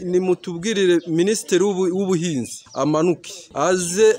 nimutubwirire minisitiri w'ubuhinzi amanuke aze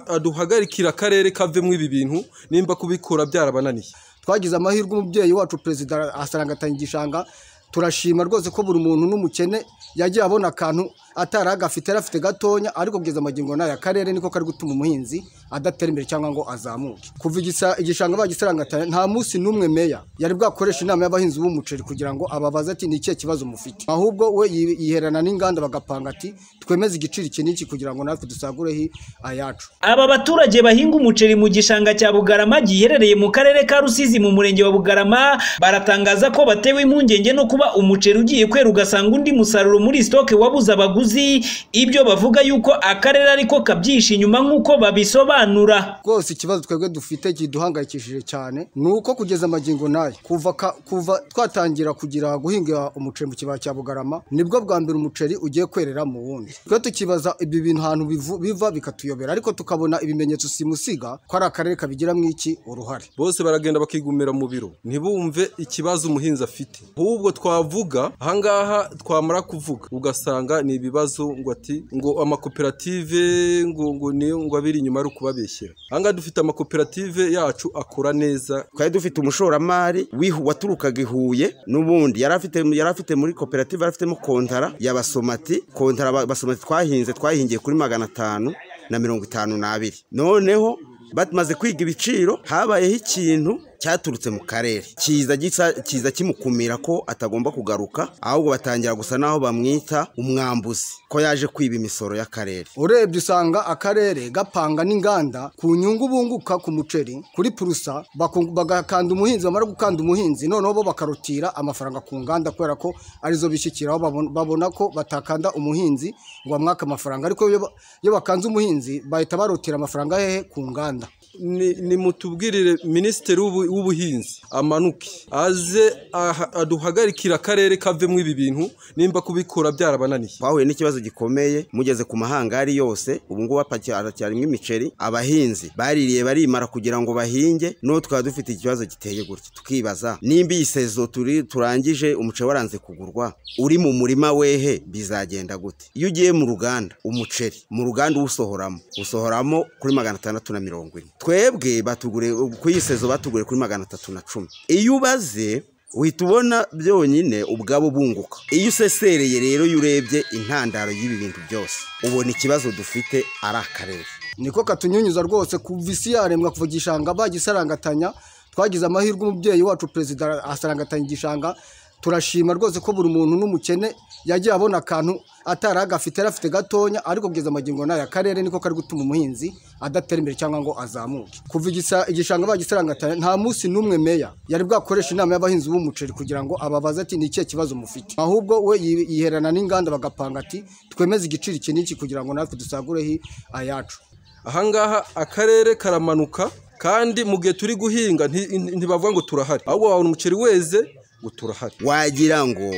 aduhagarikire akarere kavemo ibi bintu nimba kubikora byarabananiye twagize amahirwe umubyeyi wacu perezida asangatanya igishanga turashima rwose ko buri muntu n'umukene yagiye abona akantu atari agafite yari afite gatonya ariko kugeza amagingo n'aya karere niko kari gutuma umuhinzi adatera imbere cyangwa ngo azamuke kuva igisa- igishanga bagisarangatanya nta munsi n'umwe meya yari bwakoresha inama y'abahinzi b'umuceri kugira ngo ababaze ati ni ikihe kibazo mufite ahubwo we yi- yiherana n'inganda bagapanga ati twemeze igiciro iki n'iki kugira ngo natwe dusagureho ayacu Aba baturage bahinga umuceri mu gishanga cya Bugarama giherereye mu karere ka Rusizi mu murenge wa Bugarama baratangaza ko batewe impungenge no kuba umuceri ugiye kwera ugasanga undi musaruro muri sitoke wabuze abaguzi ibyo bavuga yuko akarere ariko kabyihishe inyuma nk'uko babisobanura. rwose ikibazo twebwe dufite kiduhangayikishije cyane ni uko kugeza amagingo n'aya kuva ka- kuva twatangira kugira guhinga umuceri mu kibaya cya bugarama nibwo bwa mbere umuceri ugiye kwerera mu wundi twe tukibaza ibi bintu ahantu bivu- biva bikatuyobera ariko tukabona ibimenyetso simusiga ko ari akarere kabigiramo iki uruhare bose baragenda bakigumira mu biro ntibumve ikibazo umuhinzi afite ahubwo twavuga ahangaha twamara kuvuga ugasanga ni ibibazo ngo ati ngo amakoperative ngo ngo niyo ngo abiri inyuma ari ukubabeshyera ahangaha dufite amakoperative yacu akora neza twari dufite umushoramari wihu- waturukaga i huye n'ubundi yari afite yari afite muri koperative yari afitemo kontara ya basomati kontara ba- basomati twahinze twahingiye kuri magana atanu na mirongo itanu n'abiri noneho bamaze kwiga ibiciro habayeho ikintu cyaturutse mu karere kiza gisa kiza kimukumira ko atagomba kugaruka ahubwo batangira gusa n'aho bamwita umwambuzi ko yaje kwiba imisoro y'akarere urebye usanga akarere gapanga n'inganda ku nyungu bunguka ku muceri kuri purusa baku- bagakanda umuhinzi bamara gukanda umuhinzi noneho bo bakarutira amafaranga ku nganda kubera ko arizo bishyikiraho babon- babona ko batakanda umuhinzi ngo bamwake amafaranga ariko iyo ba- iyo bakanze umuhinzi bahita barutira amafaranga hehe ku nganda Ni- nimutubwirire minisitiri w'ubu- w'ubuhinzi amanuke aze aha- aduhagarikire akarere kavemo ibi bintu nimba kubikora byarabananiye twahuye n'ikibazo gikomeye mugeze ku mahangari yose ubu ngubu haracyarimo imiceri abahinzi baririye barimara kugira ngo bahinge n'ubu twaba dufite ikibazo giteye gutya tukibaza nimba iyi sezo turi turangije umuceri waranze kugurwa uri mu murima wehe bizagenda gute iyo ugiye mu ruganda umuceri mu ruganda uwusohoramo usohoramo kuri magana atandatu na mirongo ine twebwe batugure ku iyi sezo batuguriye kuri magana atatu na cumi iyo ubaze uhita ubona byonyine ubwabo bunguka iyo usesereye rero iyo urebye intandaro y'ibi bintu byose ubona ikibazo dufite ari akarere niko katunyunyuza rwose kuva isi yaremwa kuva igishanga bagisarangatanya twagize amahirwe umubyeyi wacu perezida asarangatanya igishanga turashima rwose ko buri muntu n'umukene yagiye abona akantu atari agafite yari afite gatonya ariko kugeza amagingo n'aya akarere niko kari gutuma umuhinzi adatera imbere cyangwa ngo azamuke kuva igisa- igishanga bagisarangatanya nta munsi n'umwe meya yari bwakoresha inama y'abahinzi b'umuceri kugira ngo ababaze ati ni ikihe kibazo mufite ahubwo we yi- yiherana n'inganda bagapanga ati twemeze igiciro iki n'iki kugira ngo natwe dusagureho ayacu ahangaha akarere karamanuka kandi mu gihe turi guhinga nti- nti- ntibavuga ngo turahari ahubwo wabona umuceri weze ngo turahari wagira ngo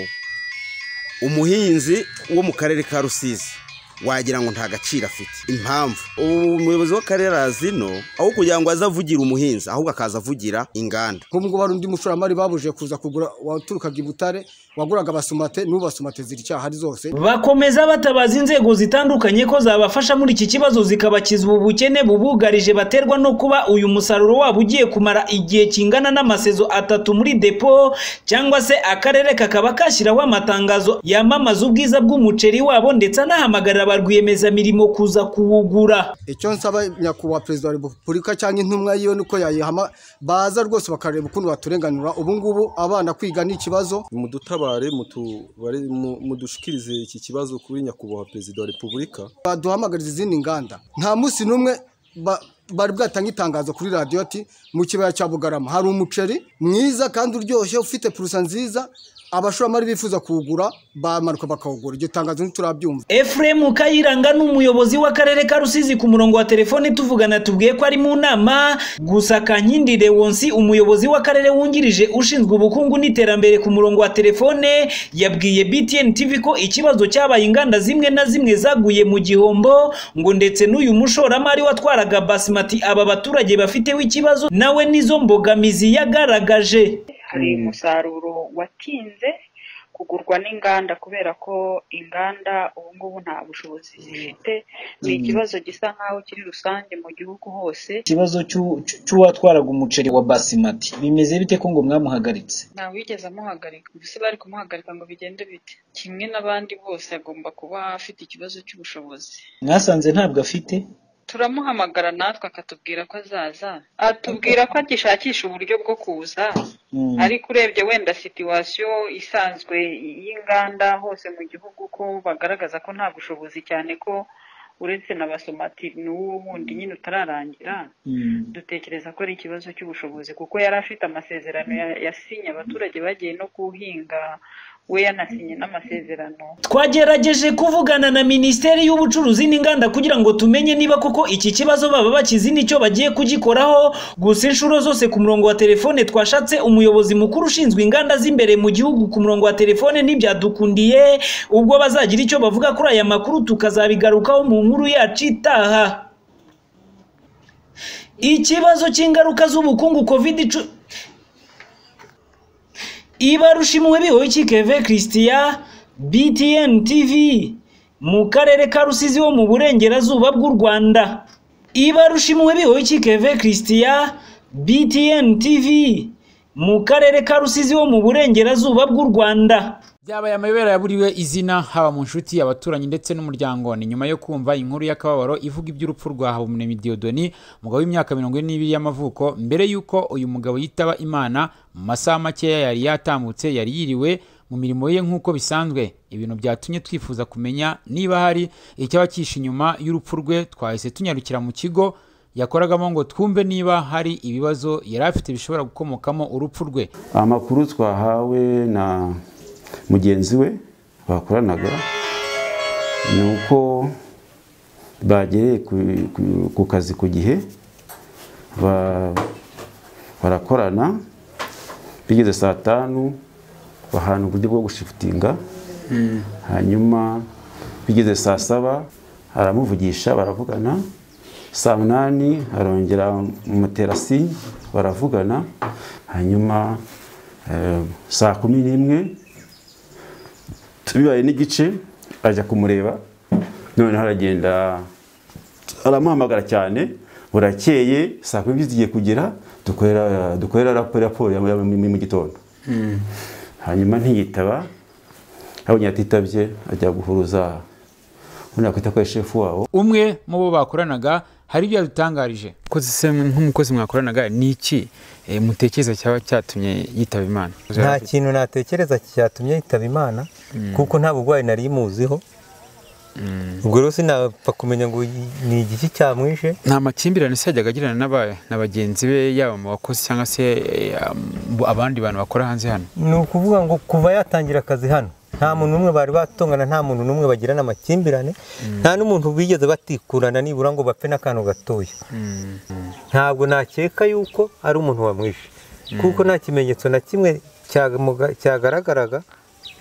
umuhinzi wo mu karere ka rusizi wagira ngo nta gaciro afite impamvu ubu umuyobozi w'akarere azino aho kugira ngo aze avugira umuhinzi ahubwo akaza avugira inganda nk'ubu ngubu hari undi mushoramari babujije kuza kugura waturukaga i butare waguraga abasomate n'ubu basomate ziracyahari zose Bakomeza batabaza inzego zitandukanye ko zabafasha muri iki kibazo zikabakiza ubu bukene bubugarije baterwa no kuba uyu musaruro wabo ugiye kumara igihe kingana n'amasezo atatu muri depo cyangwa se akarere kakaba kashyiraho amatangazo yamamaza ubwiza bw'umuceri wabo ndetse anahamagarira ba rwiyemezamirimo kuza kuwugura. icyo nsaba nyakubahwa perezida wa repubulika cyangwa intumwa yiwe nuko yayihama baza rwose bakareba ukuntu baturenganura ubu ngubu abana kwiga ni ikibazo mudutabare mutubare- mu- mudushikirize iki kibazo kuri nyakubahwa perezida wa repubulika baduhamagariza izindi nganda nta munsi n'umwe ba- bari bwatange itangazo kuri radiyo ati mu kibaya cya bugarama hari umuceri mwiza kandi uryoshye ufite purusa nziza abashoramari bifuza kuwugura bamanuka bakawugura iryo tangazo ntiturabyumva Efuremu Kayiranga ni umuyobozi w'akarere ka Rusizi ku murongo wa telefone tuvugana tubwiye ko ari mu nama gusa Kankindi Leonsi umuyobozi w'akarere wungirije ushinzwe ubukungu n'iterambere ku murongo wa telefone yabwiye BTN TV ko ikibazo cyabaye inganda zimwe na zimwe zaguye mu gihombo ngo ndetse n'uyu mushoramari watwaraga Basmati aba baturage bafiteho ikibazo nawe n'izo mbogamizi yagaragaje. hari umusaruro watinze ku kugurwa n'inganda kubera ko inganda ubu ngubu nta bushobozi zifite ni ikibazo gisa nk'aho kiri rusange mu gihugu hose ikibazo cy'u- cy'u- cy'uwatwaraga umuceri wa basimati bimeze bite ko ngo mwamuhagaritse ntawigeze amuhagarika mbese bari kumuhagarika ngo bigende bite kimwe n'abandi bose agomba kuba afite ikibazo cy'ubushobozi mwasanze ntabwo afite turamuhamagara natwe akatubwira ko azaza atubwira ko agishakisha uburyo bwo kuza Mm. ariko urebye wenda situwasiyo isanzwe y'inganda hose mu gihugu ko bagaragaza ko nta bushobozi cyane ko uretse na basomati n'uwo wundi nyine utararangira Mm. dutekereza ko ari ikibazo cy'ubushobozi kuko yari afite amasezerano ya- yasinye abaturage bagiye no kuhinga we yanasinye n'amasezerano twagerageje kuvugana na minisiteri y'ubucuruzi n'inganda kugira ngo tumenye niba koko iki kibazo baba bakizi nicyo bagiye kugikoraho gusa inshuro zose ku murongo wa telefone twashatse umuyobozi mukuru ushinzwe inganda z'imbere mu gihugu ku murongo wa telefone ntibyadukundiye ubwo bazagira icyo bavuga kuri aya makuru tukazabigarukaho mu nkuru yacu itaha ikibazo cy'ingaruka z'ubukungu covid cumi ibarusha impuhwe bihoye ikikeve christian btn tv mu karere ka rusizi ho mu burengerazuba bw'u rwanda ibarusha impuhwe bihoye ikikeve christian btn tv mu karere ka rusizi ho mu burengerazuba bw'u rwanda byabaye amabere yaburiwe izina haba mu nshuti abaturanyi ndetse n'umuryango ni nyuma yo kumva inkuru y'akababaro ivuga iby'urupfu rwa habumuremyi diyodoni umugabo w'imyaka mirongo ine n'ibiri y'amavuko mbere y'uko uyu mugabo yitaba imana mu masaha makeya yari yatambutse yari yiriwe mu mirimo ye nk'uko bisanzwe ibintu byatumye twifuza kumenya niba hari icyaba cyishe inyuma y'urupfu rwe twahise tunyarukira mu kigo yakoragamo ngo twumve niba hari ibibazo yari afite bishobora gukomokamo urupfu rwe amakuru twahawe na mugenzi we bakoranaga ni uko bagereye ku- ku- ku kazi ku gihe ba- barakorana bigeze saa tanu bahana uburyo bwo gushifutinga hanyuma bigeze saa saba aramuvugisha baravugana saa munani arongera mutera sinye baravugana hanyuma eh, saa kumi n'imwe bibaye n'igice ajya kumureba noneho aragenda aramuhamagara cyane burakeye saa kumi zigiye kugera dukorera dukorera raporo raporo ya- ya- mu mu gitondo hanyuma ntiyitaba abonye atitabye ajya guhuruza undi yakwita ko ari shefu wabo umwe mu bo bakoranaga hari ibyo yadutangarije Kozi se nk'umukozi mwakoranaga ni iki eh, mutekereza cyaba cyatumye yitaba imana nta kintu natekereza cyatumye yitaba imana kuko nta burwayi nari muziho ubwo rero sinapfa kumenya ngo ni igiki cyamwishe nta makimbirane se yajyaga agirana n'aba- na bagenzi be yaba mu bakozi cyangwa se eh, mu- abandi bantu bakora hanze hano ni ukuvuga ngo kuva yatangira akazi hano nta muntu n'umwe bari batongana nta muntu n'umwe bagirana amakimbirane nta n'umuntu bigeze batikurana nibura ngo bapfe n'akantu gatoya ntabwo nakeka yuko ari umuntu wamwishe kuko nta kimenyetso na kimwe cyamuga- cyagaragaraga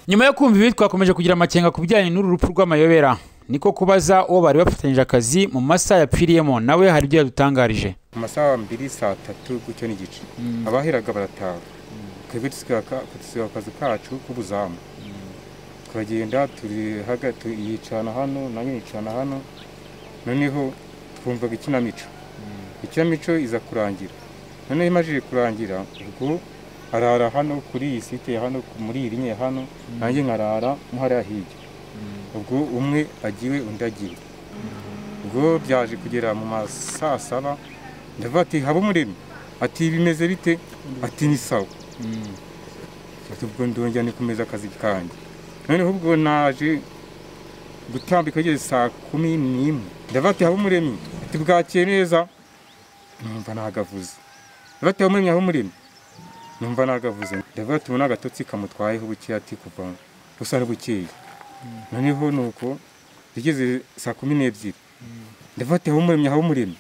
nyuma yo kumva ibi twakomeje kugira amakenga ku bijyanye n'uru rupfu rw'amayobera niko kubaza uwo bari bafatanyije akazi mu masaha yapfiriyemo nawe hari ibyo yadutangarije amasaha mbiri saa tatu gutyo n'igice abaheraga barataha twebwe dusigaye akazi kacu k'ubuzamu turagenda turi hagati yicana hano nanjye yicana hano noneho twumvaga ikinamico ikinamico iza kurangira noneho imajije kurangira ubwo arara hano kuri iyi site ya hano ku- muri iyi rinye hano nanjye nkarara muhariya hirya ubwo umwe agiwe undi agiwe ubwo byaje kugera mu ma saa saba ndavuga ati haba umuremyi ati bimeze bite ati ni sawa ati ubwo ndongera nikomeza akazi kanjye noneho ubwo naje gutambika bigeze saa kumi n'imwe ndavuga ati haba umuremyi ati bwakeye neza numva nahagavuze ndavuga ati haba umuremyi haba umuremyi numva nahagavuze ndavuga ati ubona agatotsi kamutwayeho bukeya ati kuva gusa ari bukeye noneho ni uko bigeze saa kumi n'ebyiri ndavuga ati haba umuremyi haba umuremyi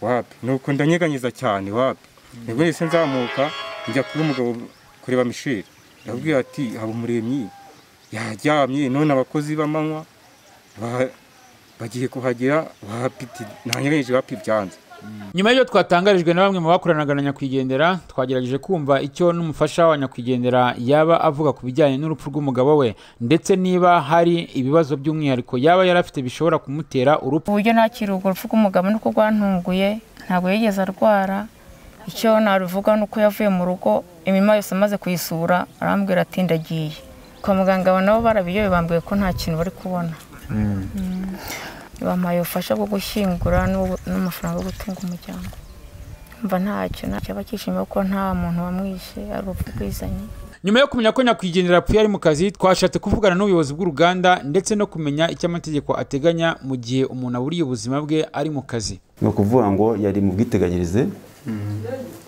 wapi nuko ndanyeganyeza cyane wapi nibwo nahise nzamuka njya kuri umugabo kureba misheri ndabwira ati haba umuremyi yaryamye none abakozi b'amanywa ba- bagiye kuhagera wapiti nanyeganyije wapi byanze nyuma y'ibyo twatangarijwe na bamwe mu bakoranaga na nyakwigendera twagerageje kumva icyo n'umufasha wa nyakwigendera yaba avuga ku bijyanye n'urupfu rw'umugabo we ndetse niba hari ibibazo by'umwihariko yaba yari afite bishobora kumutera urupfu uburyo nakira urwo rupfu rw'umugabo ni uko rwantunguye ntabwo yigeze arwara icyo naruvuga ni uko yavuye mu rugo imirima yose amaze kuyisura arambwira ati ndagiye kwa muganga aba nabo barabiyobe bambwiye ko nta kintu bari kubona bampaye ubufasha bwo gushyingura n'ubu- n'amafaranga yo gutunga umuryango mva ntacyo naba kishimiye ko nta muntu wamwishe ari urupfu rwizanye nyuma yo kumenya ko nyakwigendera apfuye ari mu kazi twashatse kuvugana n'ubuyobozi bw'uruganda ndetse no kumenya icyo amategeko ateganya mu gihe umuntu aburiye ubuzima bwe ari mu kazi ni ukuvuga ngo yari mu bwiteganyirize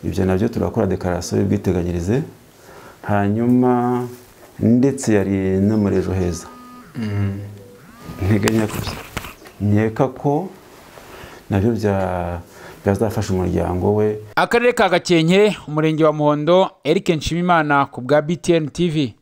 ibyo nabyo turakora dekararasiyo y'ubwiteganyirize hanyuma ndetse yari no muri ejo heza nteganya ko nkeka ko nabyo bya- byazafasha umuryango we akarere ka gakenke umurenge wa muhondo eric nshimimana ku bwa btn tv